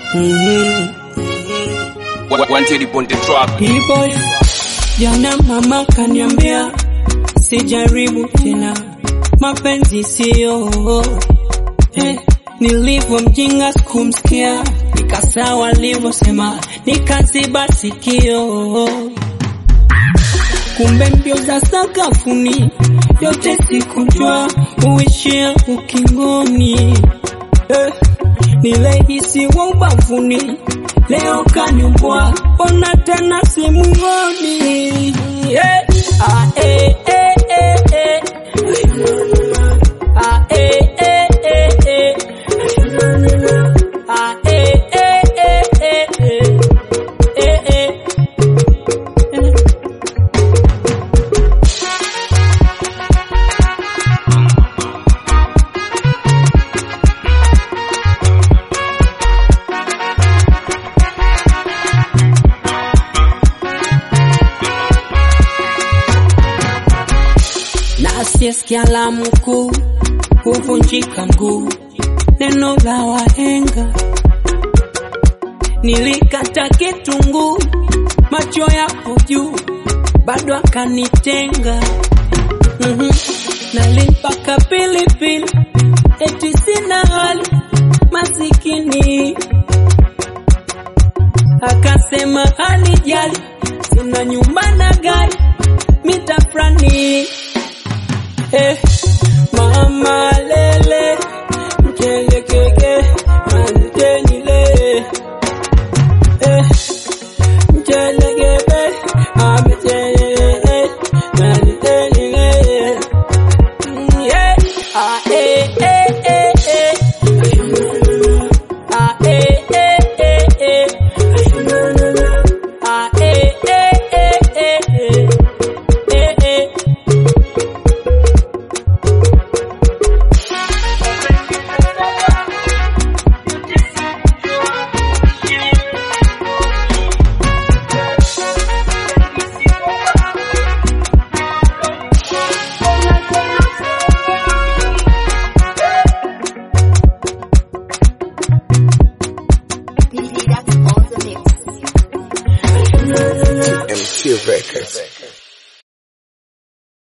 Mhm. Wanted upon the track. Boy, jana mama kaniambia sijaribu tena mapenzi sio eh, nilivyo mjinga sikumsikia nikasawa alivyosema nikaziba sikio kumbe mbio za sakafuni yote sikujua uishia ukingoni eh, nilehisi wa ubavuni leo kanimbwa ona tena simuoni yeah. ah, eh, eh, eh, eh. Ah, eh, eh, eh, eh. Ah, eh, eh, eh, eh, eh. Eh, eh. Eh. na asiyesikia la mkuu huvunjika mguu, neno la wahenga. Nilikata kitunguu, macho yapo juu, bado akanitenga. mm Nalimpaka pilipili, eti sina hali, masikini akasema hanijali, sina nyumba na gari, mitafrani Eh, mama lele mchele keke manitenile eh, mchele kebe amechele manitenile Mm, yeah. Ah, eh, eh, eh, eh. Ah, eh, eh, eh, eh. Ah, eh, eh, eh, eh, eh. Eh, eh. MC Records.